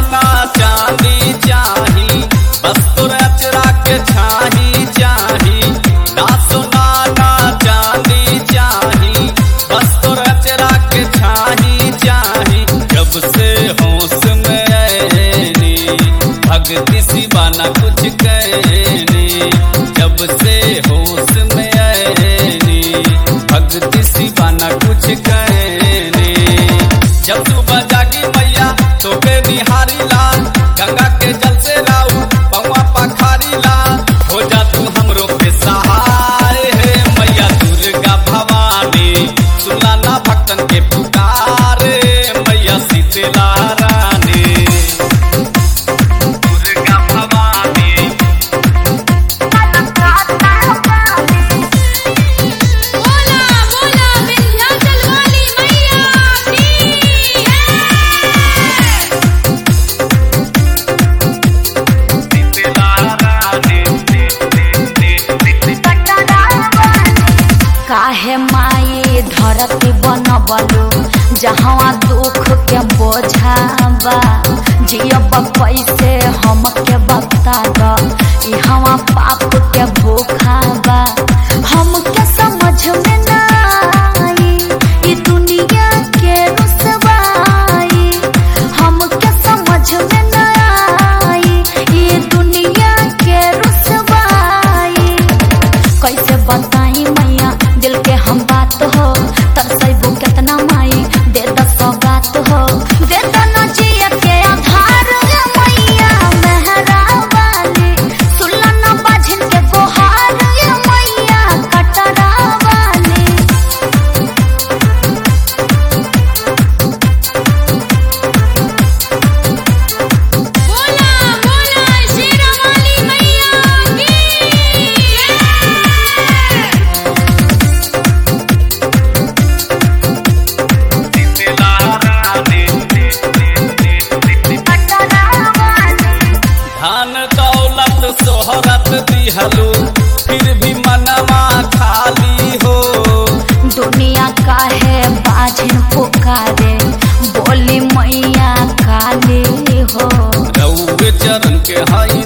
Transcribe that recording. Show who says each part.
Speaker 1: ना चांदी चाही बस तोरा अचरा के छाही चाही ना सोना ना चांदी चाही बस तोरा अचरा के छाही चाही जब से होश में ऐनी भक्ति सिवा ना कुछ कहनी जब से होश में ऐनी भक्ति सिवा ना कुछ कहनी जब सुबह जागी मैया तो पे निहारी ला गंगा के जल से लाऊ पौवा पखारी ला हो जा तू हमरो पे सहाय है मैया दुर्गा भवानी सुना ना भक्तन के पुकारे मैया शीतला रानी दुर्गा भवानी
Speaker 2: बोला बोला विंध्याचल वाली मैया की
Speaker 1: शीतला रानी
Speaker 3: काहे माई धरती बनबलो जहाँ दुख के बोझाबा जियब कैसे हमके बता द इहवा पाप के भूखाबा हमके समझ में ना आई ई दुनिया के रुसवाई हमके समझ में ना आई ई दुनिया के रुसवाई कैसे बताई मैया दिल के हम बात हो तरसैबू केतना माई दे द सौगात हो दे द न जिया के आधार रे मैया मेहरा वाली सुनला न बाझिन के गोहार रे मैया कटरा वाली
Speaker 2: बोला बोला शेरा वाली मैया की
Speaker 1: शीतला रानी
Speaker 3: कटरा वाली
Speaker 1: धन दौलत सोहरत दिहलू फिर भी मनवा खाली हो
Speaker 3: दुनिया काहे बाझिन पुकारे बोली मैया काली हो
Speaker 1: रउए चरण के हई